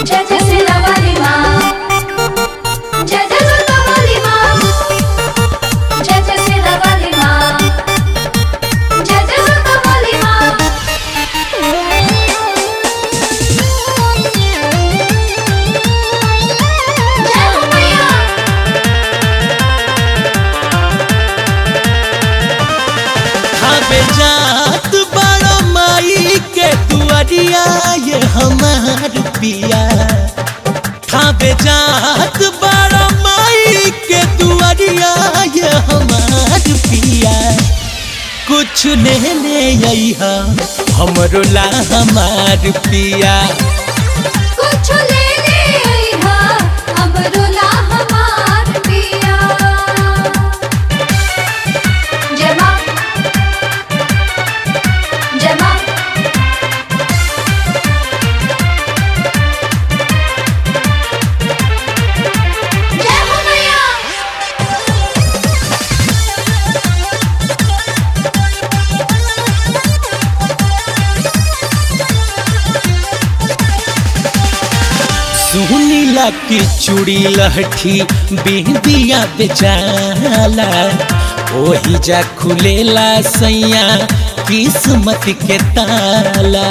जय जय सीता वाली माँ जय जय दुर्गा वाली माँ जय जय सीता वाली माँ जय जय दुर्गा वाली माँ जय हो मैया हवे जात बड़ा माई के दुआरिया ये हमार पिया हवे जात बड़ा माई के दुआरिया ये हमार पिया कुछ ले ले अइहा हमरो ला हमार पिया कुछ ले ले अइहा हमरो ला हमार पिया जय माँ जय माँ जय हो मैया सुनीला की चूड़ी लहठी बिंदिया बेचाला ओही जा खुलेला सैया किस्मत के ताला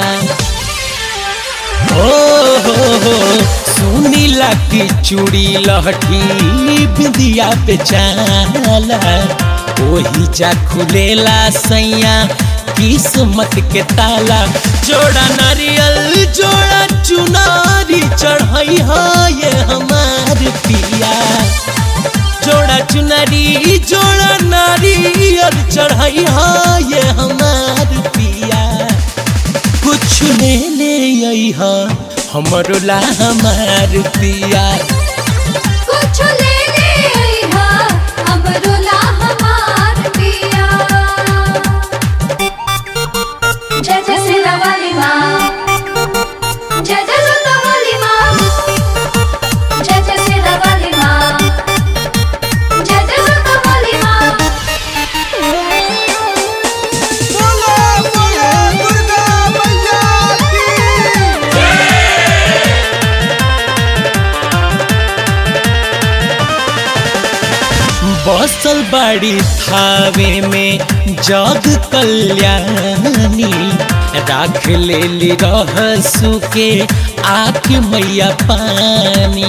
ओ हो हो सुनीला की चूड़ी लहठी बिंदिया बेचाला ओही जा खुलेला सैया किस्मत के ताला जोड़ा नारियल जोड़ा चुनारी चढ़ाई ये हमार पिया जोड़ा चुनरी जोड़ा नारियल चढ़ाई ये हमार पिया कुछ ले ले अइहा हमरो ला हमार पिया कुछ ले ले अइहा हमरो ला हमार पिया जय जय सीता वाली माँ जय जय दुर्गा वाली माँ जय जय सीता वाली माँ जय जय दुर्गा वाली माँ बसल बाड़ी थावे में जग कल्याणी राख ले ली रहसु के आख मैया पानी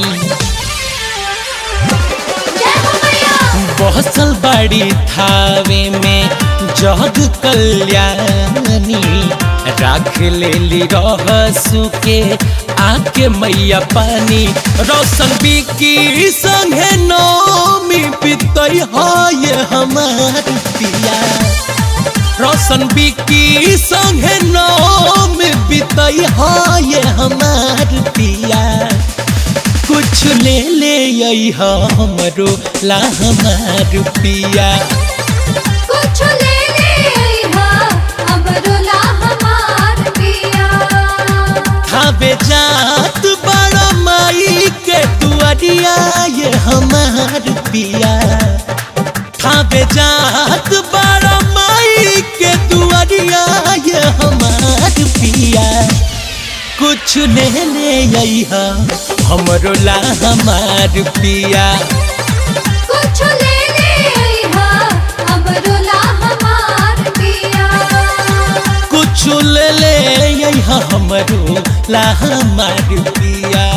जय हो मैया बसल बाड़ी थावे में जग कल्याणी राख ले ली रहसु के आके मैया पानी रोशन बिकी संगे नौमी पितई ये हमार पिया रोशन बिकी संगे नौमी पितई ये हमार पिया कुछ ले ले अइहा हमरो ला हमार पिया कुछ ले ले अइहा हमरो ला हमार पिया खाबे जात बड़ा माई के दुआरिया ये हमार पिया खाबे जात बड़ा माई के दुआरिया ये हमार पिया कुछ ले ले अइहा हमरो ला हमार पिया कुछ ले ले अइहा हमरो ला हमार पिया कुछ ले ले अइहा हमरो ला हमार पिया